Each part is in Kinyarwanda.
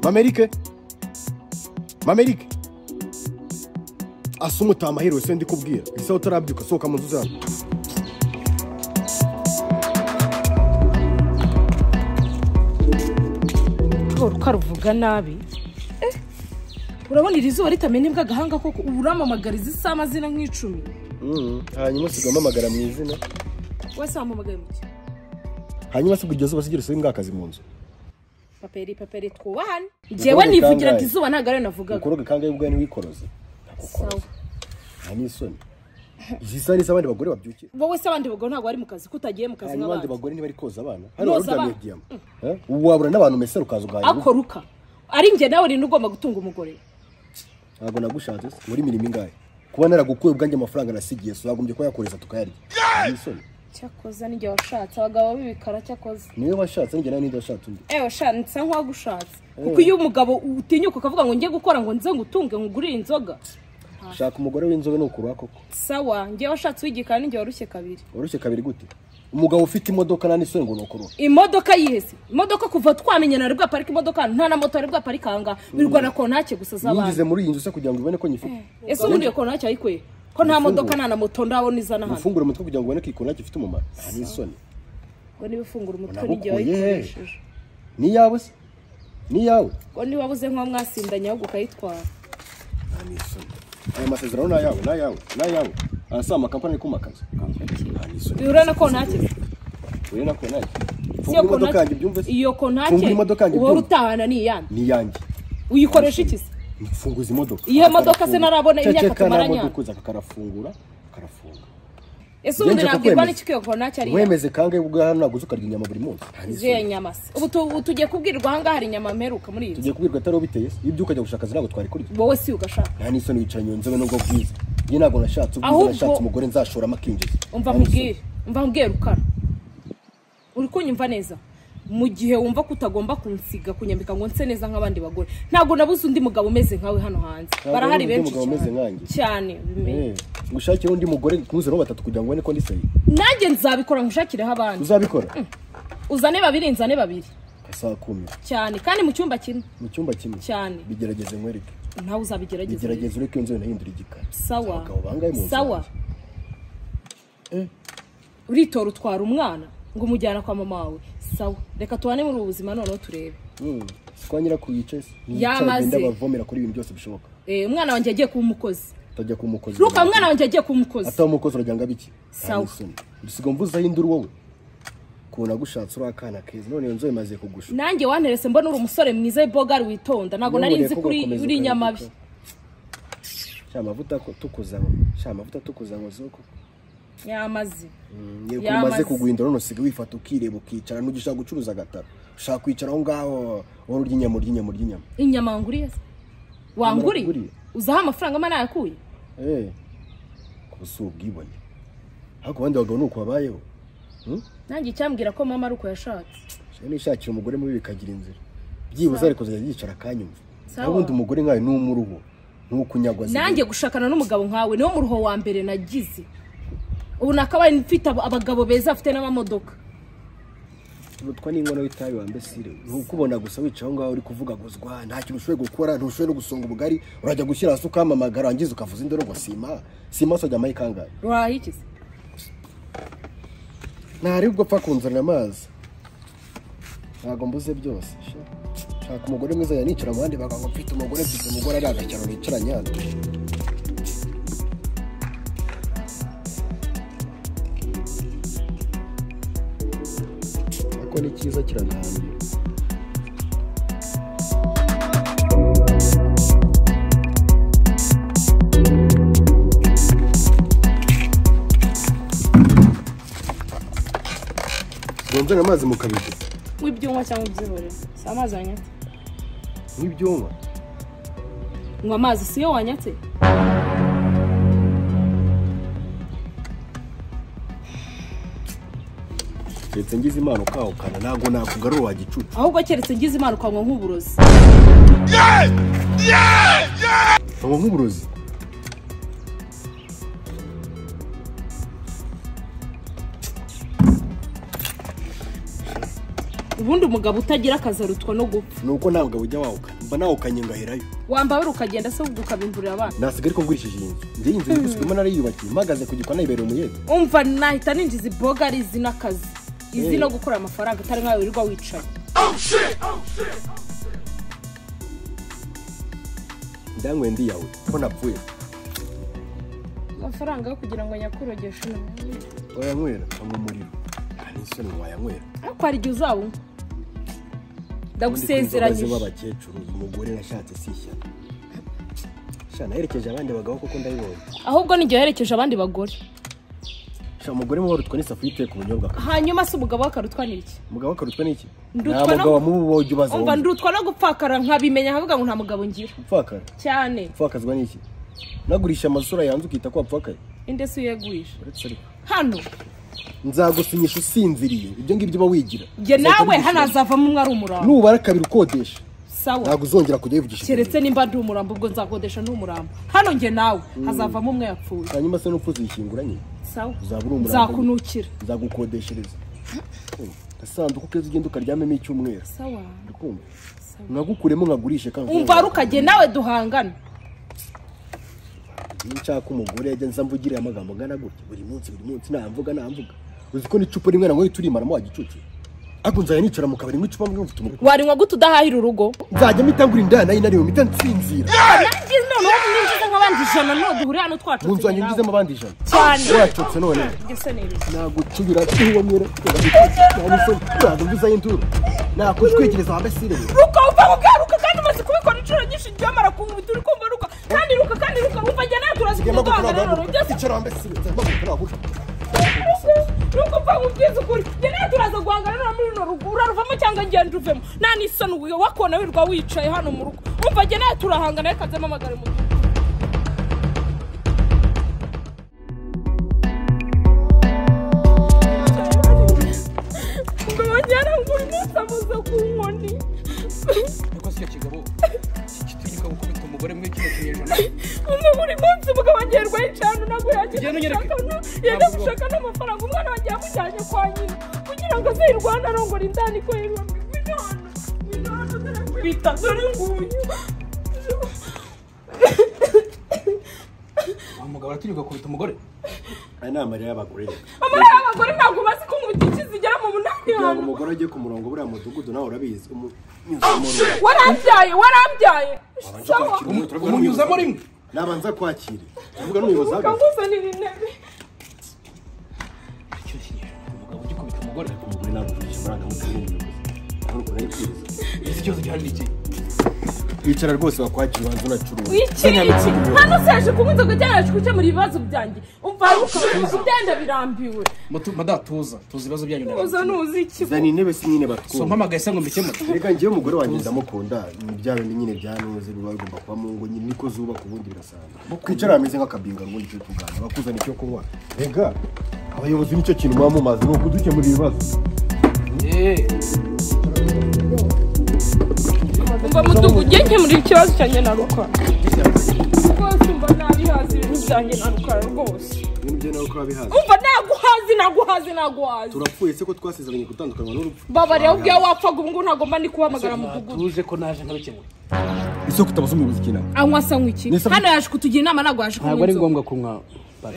mamerike mamerike asa umutaha amaherewe se ndikubwira isaha utarabyuka sohoka mu nzu zawe rworo ko aruvuga nabi Eh, urabona iri zuba ritamenebwa agahanga koko ubu uramamagariza isaha amazina nk'icumi Mm, hanyuma usiga amamagara mu izina wese wampamagaye mu cyi hanyuma se kugeza ubu sigera usiga akazi mu nzu paperi paperi twubahane njyewe nivugiraga izuba ntabwo ariyo navugaga ukoroge kangahe ubwawe ntiwikoroze Sawa. nta n'isoni izi saha ni iz'abandi bagore babyukira wowe se abandi bagore ntabwo bari mu kazi ko utagiye mu kazi hanyuma abandi nk'abandi bagore ntibari koza abana Boza hano waruryamiye abana. diyama Eh? ubu wabura n'abantu mesera ukaza ugahaha urugo. ako ruka ari njye nawe rero ugomba gutunga umugore ntabwo nagushatse se muri imirimo ingahe kuba naragukuye ubwanjye amafaranga nasigiye so wagombye kuba yakoreza tukayarya nta n'isoni cyakoze nijye washatse abagabo b'ibikara cyakoze niwe washatse njye nawe ninde washatse undi ewe sha nsa nk'uwagushatse kuko iyo umugabo utinyuka ukavuga ngo njye gukora ngo nze ngutunge ngugurire inzoga shaka umugore w'inzobe ni ukuruha koko sawa njye washatse wigikara nijye warushye kabiri woroshye kabiri gute umugabo ufite imodoka nta n'isoni ngo ni ukuruha imodoka yihese imodoka kuva twamenyana ari bwaparika imodoka hano, nta na moto ari bwaparika ahangaha birwana kontake gusa yinjize z'abantu muri iyi nzu se kugira ngo ubone ko nyifite ese ubundi iyo kontake ayikuye ko nta modoka Ifunguro. nta na moto ndabona izana hano ufungure umutwe kugira ngo ubone ko iyi kontake ifite umumaro nta n'isoni ngo niba ufungura umutwe Nagukuye. n'igihe wayikoresheje ni iyawe se ni iyawe ngo niba wabuze nk'uwo mwasindanye ahubwo ukayitwara nta n'isoni aya masezerano ni ayawe ni ayawe ni ayawe arasaba amakampani ari kumakaza nta n'isoni bihura na kontake se uri nako nanjye Si fungura iyo imodoka kontake- yanjye ubyumve se iyo kontake Fungura imodoka yanjye uhora byumve. utahana ni iyande ni iyanjye uyikoresha iki se funguza imodoka Iyo modoka se narabona Cece imyaka tumaranye. kanamodoka uza kakarafungura karafunga ese ubundi Ngenje nabwirwa kukwemeza. n'iki ko iyo kontake ari iyande wemeze kangahe ubwo hano ntabwo uzi ukarya inyama buri munsi nta n'isoni. izuye nyama se ubu tu- ubu tugiye kubwirwa ahangaha hari inyama mperuka muri iyi nzu tugiye kubwirwa atari wowe biteye se iyo ubyuka ukajya gushaka akazi ntabwo twari kurya wowe si ugashaka nta n'isoni wicaranye iyo nzobe n'ubwo bwiza njye ntabwo nashatse ubwiza Ahubwo- nashatse umugore nzashoramo akinjiza umva Nta n'isoni. nkubwire umva nkubwire rukara uri kunyumva neza mu gihe wumva ko utagomba kunsiga kunyambika ngo nse neza nk'abandi bagore ntabwo nabuze undi mugabo umeze nkawe hano hanze Ntabwo barahari nabuze undi mugabo benshi cyane. umeze nkanjye. cyane ubimenye Eh, ngushakire undi mugore ntuzane uwo batatu kugira ngo ubone ko ndi sayi nanjye nzabikora nkushakireho abandi uzabikora uzane babiri nzane babiri asaba kumira cyane kandi mu cyumba kimwe mu cyumba kimwe cyane bigerageze nkwereke nawe uzabigerageza bigerageze ureke iyo nzobe nahindura igikara sawa abagabo bangahe mu nzu sawa uritora utwara umwana ngo umujyana kwa mama wawe sawa reka tubane muri ubu buzima noneho turebe Mm, si kwa nyirako yicaye se Yamaze. agenda abavomera kuri ibintu byose bishoboka Eh, umwana wanjye yagiye kuba umukozi utajya ku mukozi ruka umwana wanjye yagiye kuba umukozi ataba umukozi urajya ngo abiki Sawa. dusiga mvuze aho induru wowe ukuntu agushatse uri akana keza none iyo nzobe imaze kugusha nanjye wanterese mbona uri umusore mwiza bogari witonda ntabwo nari Nuburiye nzi ko ko uri- ugakomeza uri ukareka inyamabi ukora. sha amavuta ko- tukuzanywa sha amavuta tukuzanywa zoko yamaze yego Yamaze. umaze kuguhindura none usiga wifata ukireba ukicara ntugishaka gucuruza agataro ushaka kwicara aho ngaho wowe urya inyama urya inyama urya inyama inyama wanguriye se wanguriye Nakuguriye. uzaho amafaranga ama nayakuye eee kuba si ubwibone ariko abandi bagabo ni uko babayeho Hmm? nanjye icyambwira ko mama ari uko yashatse Shaka nishakira umugore mubi bikagira inzira byibuze ariko zajya yicara akanyumva Sawa. naho undi umugore nkawe ni umuruho ntukunyagwa nanjye gushakana n'umugabo nkawe niwo muruho wa mbere nagize ubu nakabaye mfite abo- abagabo beza bafite n'amamodoka umutwa n'inkono y'itabi wa mbesire ntukubona gusa wicaye aho ngaho uri kuvuga guzwa nta kintu ushoboye gukora ntushoboye no gusonga ubugari urajya gushyira hasi ukamamagara wangiza ukavuza indoro ngo sima sima se wajya amayi kangahe rurahikiza ntari ubwo apfa kunzanira amazi ntabwo mbuze byose sha. shaka umugore mwiza yanicara mu bandi bagabo mfite umugore mfite umugore ari agashyano bicaranye hano ariko ni cyiza kiragambye nzanira amazi mu kabido w'ibyuma cyangwa ibyihorera si amazi wanyatse nk'ibyuma nywa amazi si yo wanyatse keretse ngize imana ukahukana ntabwo nakugarura wa gicucu ahubwo keretse ngize imana ukanywa nk'uburozi Yes! Yes! ngo nk'uburozi ubundi umugabo utagira akazi arutwa no gupfa ni uko ntabwo ujya wawukana mba nawukanye ngaherayo wambara ukagenda se ukabimvurira abana nasigara ko ngurishije iyi nzu njye iyi nzu ndi gusubiramo narayiyubakiye mpagaze ku gikona ibereye umuyede umva nahita ninjiza iboga ari izi n'akazi izi no gukora amafaranga atari nkawe wirirwa wicaye ndanyweye ndiyawe ko napfuye amafaranga yo kugira ngo nyakurogeshe umuntu wayanywera anywa umuriro nta n'isoni wayanywera ariko hari igihe uzawunywa Ubundi ndagusezeranyije kumva abazi b'abakecuru umugore nashatse si ishyano sha naherekeje abandi bagabo kuko ndabibonye ahubwo n'igihe yaherekeje abandi bagore sha umugore mubarutwa n'isafuriya iteka ubunyobwa ka- hanyuma se umugabo we akarutwanira iki umugabo akarutwa n'iki nta Ndutwa no- mugabo mubi wowe ujya ubaza umva wumva ndutwa no gupfakara nkabimenya nkavuga ngo nta mugabo ngira upfakara cyane upfakazwa n'iki nagurisha amasura yanze ukita ko wapfakaye inde se uyegurisha uretse ariko hano nzagusinyisha usinziriye ibyo ngibyo uba wigira njye nawe Uzahita hano ubishyura. hazavamo umwe ari umurambo nubara kabiri ukodesha sawa ntabwo uzongera kujya wivugisha keretse nimba ndi umurambo ubwo nzakodesha n'umurambo hano njye nawe hazavamo umwe yapfuye hanyuma se n'upfu uzishyingura nyine sawa uzaba uri umurambo nzakunukira nzagukodeshereza agasanduku keza ugenda ukaryamemo icyumweru sawa ndikumva sawa. nagukuremo nkagurishe kandi umva rukajye nawe duhangana Iyo nshaka umugore yajya nza mvugire amagambo angana gutya buri munsi buri munsi namvuga namvuga uzi ko n'icupa rimwe nangoye turimaramo wa gicucu ariko nzajya nicara mu kabari nk'icupa mwe mfite umugore warinywa gute udahahira urugo nzajya mitangura inda nayo inariwe mita nsinzira nangize noneho ninjize nk'abandi ijana none duhure mu hano nzu twacutse yanjye ngizemo abandi ijana Cyane. wacutse none ngese neza nagucubira tuwamira ntabwo mvuzayo induru nakushwikiriza wambe sirene ruka uva kugaruka kandi umaze kubikora inshuro nyinshi ryamara kumva turi kumva ruka kandi ruka kandi ruka wumva njye nawe turazi Gema kumuduhangana gutura rero byose icara wambe sirene ruka uva mubwiza ukuri njye nawe turaza guhangana rero muri runo rugo uraruvamo cyangwa ngenda uvemo nta n'isoni uyu wakona wirirwa wicaye hano mu rugo wumva njye nawe turahangana reka nzamamagare mu ngo bajyana ngo umunsi amaze ku nkoni ariko si cyo kigabo kitugika gukubita umugore muri kino kinyejana umwe buri munsi umugabo agerwa yicana ntabwo yagira Ugenda unyereke. gushaka no- yajya Ntabwo- gushaka n'amafaranga umwana we agiye amujyanye kwa nyina kugira ngo aze yirwane arongora indani ko yirwane ngwino hano ngwino hano dore nkwita dore nguyu umugabo aratirirwa kubita umugore aya ni amarira y'abagore rero. amara y'abagore ntabwo bazi ko umugizi zigera mu munani kugira ngo hano umugore ajye ku murongo buriya mudugudu nawe urabizi umu- nyuzamo rumwe. warabyaye warabyaye Wabanje sawa kwakira umuntu, turavuga umunyuzamo n'umuyobozi. rimwe nabanza kwakira tuvuga n'umuyobozi ahagaze ukanguzanira intebe muri kino kinyejana umugabo ugikubita umugore umugore nagurisha amarangamutima y'umuyobozi ahubwo urayibwiriza iki kibazo gihari ni iki wicara rwose wakwakira ubanza unacuruza wikiriki hano seje kubuze kujyana yaje gukemura ibibazo byanjye umva ruka ugenda birambiwe Mutu- madatuza tuzi ibibazo byanyu uza ndareba nuzi iki zana intebe si nyine so batwumva mpamagaye se ngo mbikemure reka njyewe umugore wanjye ndamukunda ni bya bindi nyine byanoze biba bigomba kuba mu ngo nyine niko zubaka ubundi birasanzwe kwicara hameze nk'akabinga ngo njye kuganira bakuzana icyo kunywa rega abayobozi nicyo kintu muba mumaze ni ukudukemura ibibazo Eh, umva mudugu ujye nkemurira ikibazo cyanjye na rukara rwose umva nabi hazi ibintu byanjye na rukara rwose ibintu byo nawe ukaba bihaze umva naguhazi naguhazi naguhazi turapfuye se ko twasezeranye gutandukanywa n'urupfu babareba ubwawe wapfaga ubu ngubu ntabwo mba ndi kuhamagara mudugudu natuje ko naje nkabikemura ese kutabaza umuyobozi kinama anywa asa nk'iki Nisa- hano yaje kutugira inama ntabwo yaje ntabwo ari kunywa ngombwa kunywa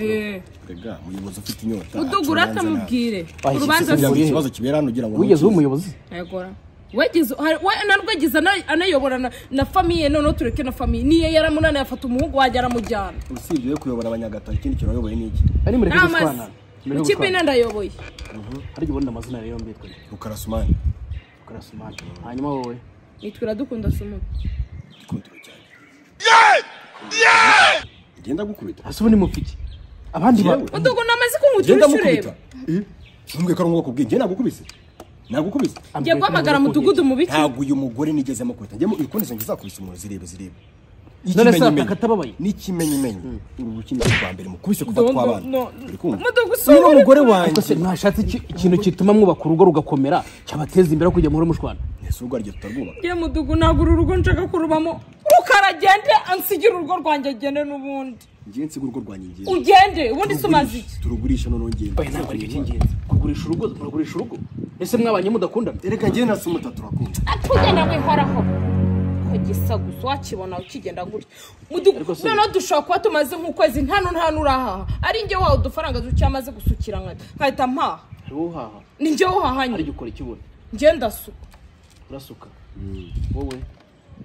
Eh, rega umuyobozi ufite inyota mudugu urata mubwire Bahishe urubanza se kugira ngo Urihe? ikibazo kibera hano ugira ngo wigeze uba ntukizwe. umuyobozi yagora wegeze hari- we- na rwegeze ana- anayobora na- na famiye noneho tureke na famiye niyo yaramunaniye afata umuhungu wajya aramujyana usibye yo kuyobora abanyagatari ikindi kintu wayoboye ni iki ari mureke n'amazi gutwana mureke ikipe gutwana ndayoboye ariko ubundi amazina rero mbitwe rukarasumani karasumani hanyuma wowe nitwira dukunda sumuti gikundiro cyane genda gukubita hasi ubu ni mupiki abandi Yewe. ba udugu namaze kunkutura genda inshuro mukubita ureba ntumbwe ko ari ngombwa kubwiye njye nagukubise nagukubise njye guhamagara mudugudu mu biti ntabwo uyu mugore nigeze amukubita njyemo ikundi zanjye zakubise umuntu zirebe zirebe None se Ikimenyimenyi. akatababaye? n'ikimenyimenyi uru rukini rwo rwa mbere mukubise kuva Don't- twabana no. uri kumva Mudugu, si niba wowe uri umugore kumva. wanjye ariko se mwashatse iki- ikintu gituma mwubaka urugo rugakomera cyabateza imbere aho kujya muri mushwana ese ubwo ariryo tutarwubaka ye mudugu ntabwo uru rugo nshaka kurubamo rukara agende ansigire urugo rwanjye agende n'ubundi ngewe nsiga urugo rwanjye ngewe ugende ubundi se umaze iki turugurisha noneho ngenda Oya ntabwo aricyo cy'ingenzi kugurisha urugo muragurisha urugo ese mwabanye mudakundana reka ngewe na sumuta turakunda atugenda wihoraho ko gisa gusa wakibona ukigenda gutya Mudugu- Ariko se- noneho dushobora kuba tumaze nk'ukwezi nta n'u- nta n'urahaha ari njye wawe udufaranga duke amaze gusukira nkahita nkahita mpaha hari uhaha ni njye hari wahahanye ugukora ikibona njye ndasuka urasuka wowe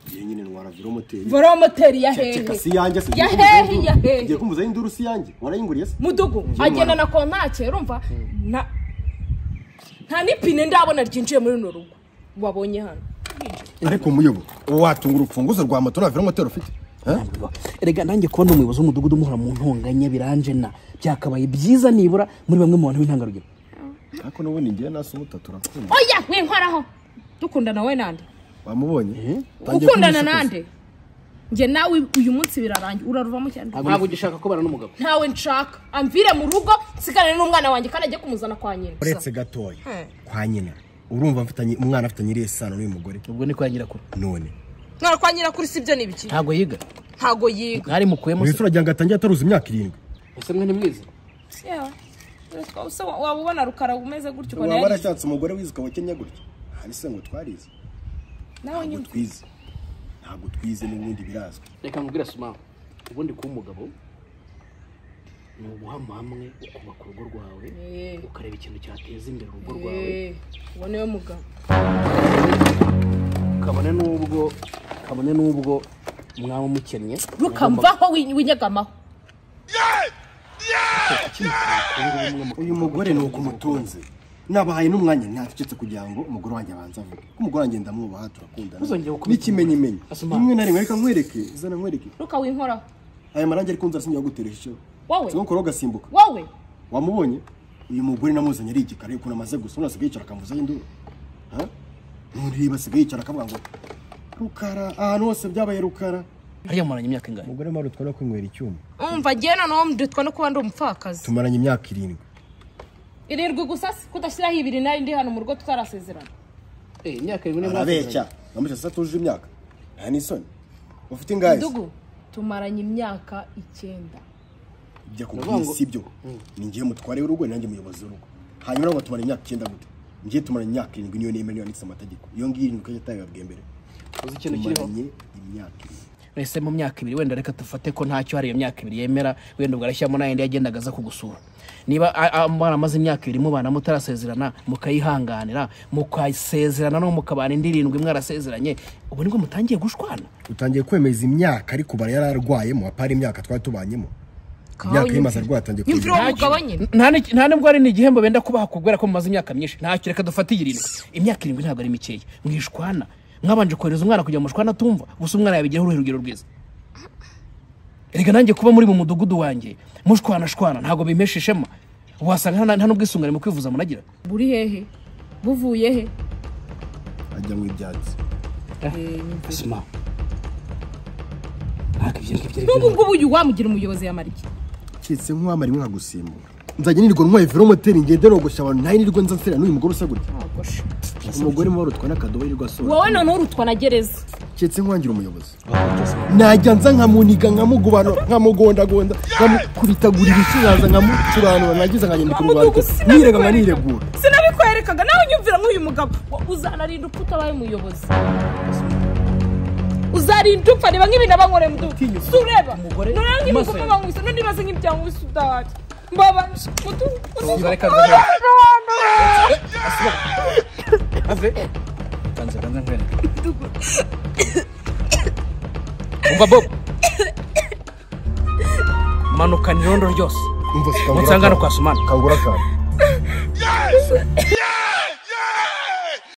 ngewe nyine ndwara viromoteri vora moteri ya hehe ceka si iyanjye ya sigiye hehe ya hehe kumuzaho induru si iyanjye warayinguriye se mudugu agenda na kontake urumva nta nta n'ipine ndabona ryinjiye muri runo rugo wabonye hano ariko muyobo watunga urufunguzo rwa moto na viromoteri ufite Eh? erega nanjye kubona umuyobozi w'umudugudu umuhora mu ntonganya biranje na byakabaye byiza nibura muri bamwe mu bantu b'intangarugero ariko n'ubundi ngewe na sumuta turakunda oya winkoraho dukundana we nande wamubonye Tangiye ukundana kumusokoza. nande njye nawe uyu munsi birarangira uraruvamo cyane ntabwo ugishaka ko barana n'umugabo ntawe nshaka amvire mu rugo nsigane n'umwana wanjye kandi ajye kumuzana kwa nyina uretse gatoya Hmm. kwa nyina urumva mfitanye umwana afitanye iriya sano n'uyu mugore ubwo ni ko nyirakuru none none kwa nyina kuri sibyo ni ibiki ntabwo yiga ntago yiga mwari mukuyemo se mbese uragira ngo atangiye ataruzi imyaka irindwi ese mwe nimwiza waba ubona rukara umeze gutyo ubona waba yarize warashatse umugore wizi ukabakenya gutya hari se ngo twarize nawe ntabwo nyine twize ntabwo twize n'ubundi birazwi reka nkubwira suma ubundi kuba umugabo ni uguhama hamwe ukubaka urugo rwawe Eh. ukareba ikintu cyateza imbere urugo rwawe Eh, uwo niwe mugabo kabone n'ubwo kabone n'ubwo mwaba mukennye rukamvaho winyegamaho uyu mugore ni uko umutunze nabahaye n'umwanya ntacecetse kugira ngo umugore wanjye abanze avuge ko umugore wanjye ndamwubaha turakundana Ntuzongere gukubita n'ikimenyimenyi Asuma. rimwe na rimwe reka nkwereke zana nkwereke ruka winkoraho aya marangi ariko nzara sinjya guteresha icyo Wowe? sinukora ugasimbuka wowe wamubonye uyu mugore namuzanye ari igikara ariko namaze gusa umuntu asigaye yicara akamvuzaho induru Ha? ntureba asigaye yicara akavuga ngo rukara ahantu hose byabaye rukara hariya muranye imyaka ingana umugore mpamvu twari kwinywera icyuma umva agiye noneho nditwa no kuba ndi umupfakazi tumaranye imyaka irindwi irindwi gusa si kudashyiraho ibiri nari ndi hano mu rugo tutarasezerana eh imyaka irindwi ni arabeshya ngamije asa tujuje imyaka nta n'isoni ufite ingahe se? mudugu tumaranye imyaka icyenda ibyo akubwiye si byo ni ngiye mutware w'urugo ni nanjye muyobozi w'urugo hanyuma nabo tumara imyaka icyenda gute ngiye tumara imyaka irindwi niyo nemerewe yanditse amategeko iyo ngiyo irindwi ko yataye babwiye mbere uzi ikintu kiriho tumaranye imyaka irindwi ese mu myaka ibiri wenda reka dufate ko ntacyo hari iyo myaka ibiri yemera wenda ubwo arashyiramo n'ayandi yagendaga aza kugusura niba a- a- baramaze imyaka ibiri mubana mutarasezerana mukayihanganira mukasezerana no mukabana indi irindwi mwarasezeranye ubu nibwo mutangiye gushwana utangiye kwemeza imyaka ariko bara yari arwayemo apara imyaka twari tubanyemo imyaka y'imaze arwaye atangiye Imvura kugera uwo mugabo nyine Nta ni- nta nubwo ari n'igihembo benda kubaha kubera ko mumaze imyaka myinshi ntacyo reka dufate iyi irindwi imyaka irindwi ntabwo ari mikeya mwishwana mwabanje kohereza umwana kugira ngo mushwana atumva gusa umwana yabigiraho uruhe rugero rwiza reka nanjye kuba muri mu mudugudu wanjye mushwanashwana ntabwo bimpesha ishema wasanga nta nta n'ubwisungane mu kwivuza munagira buri hehe buvuye he ajya mu ibyatsi sima ntabwo ibyo ngibyo ari n'ubu ngubu uyu wamugira umuyobozi yamara iki keretse nk'uwamara imwe nkagusimbura nzajya nirirwa ntwaye velomoteri ngende rogosha abantu nayo nirirwa nza nsera n'uyu mugore usa gutya umugore muba warutwa n'akadobo yirirwa asohora wowe noneho urutwa na gereza keretse nk'uwangira umuyobozi najya nza nkamuniga nkamugobanura nkamugondagonda nkamukubitagura ibisubizo nkamucuranura nagiza nkanyandika urwandiko nirega nkaniregura sinabikwerekaga nawe unyumvira nk'uyu mugabo Wa- uzanarinda upfa utabaye umuyobozi uzarinda upfa reba nk'ibintu abankoreye mudu si ureba Umugore- noneho amaso nk'ibikorwa yawe. bankubise none ibaze nk'ibyango bisa udahari mbabaje mudu Tuza, reka uzi- umva bob manukana irondo ryose umva munsangano kwa sumana kangura akantu